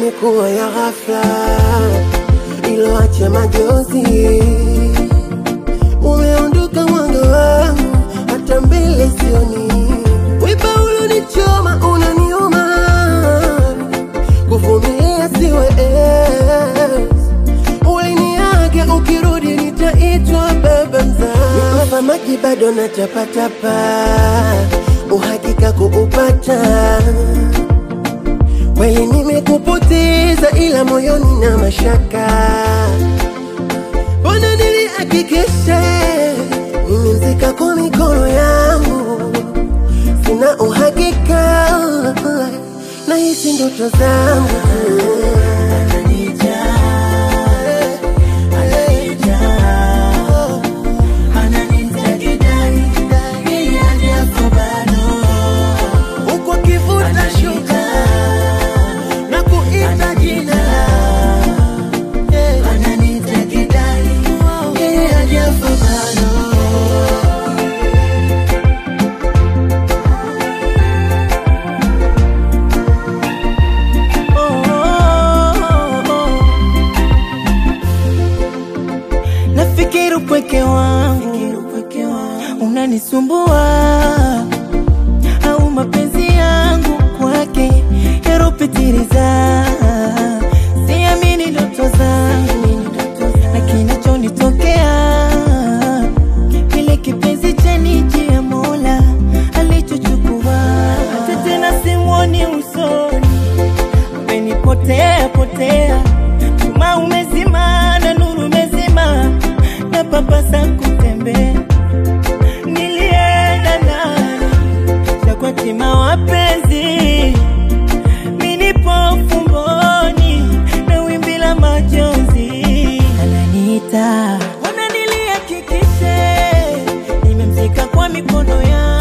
yalikuwa ya ghafla, iloacha majozi. Umeondoka mwanga wangu, hata mbele sioni. Wiba ulonichoma unaniuma, kuvumilia siwezi. Uliniaga ukirudi nitaitwa baba mzaa. Nikufa maji bado natapatapa, uhakika kuupata Kweli nimekupoteza ila moyoni na mashaka, mbona nilihakikisha nimemzika kwa mikono yangu, sina uhakika na hizi ndoto zangu huku akivuta shuka na kuita jina Yeah. Yeye hajafa bado. Nafikiri upweke wangu unanisumbua, au mapenzi yangu kwake yaropitiliza. Siamini ndoto zangu na kinachonitokea, kile kipenzi cha niji ya Mola alichochukua, hata tena simwoni usoni umenipotea potea, chuma umezima na nuru umezima, na papasa kutembea. Nilienda nani chakwachima wapenzi, minipo fumboni na wimbi la majonzi ananiita, ona nilihakikishe nimemzika kwa mikono yangu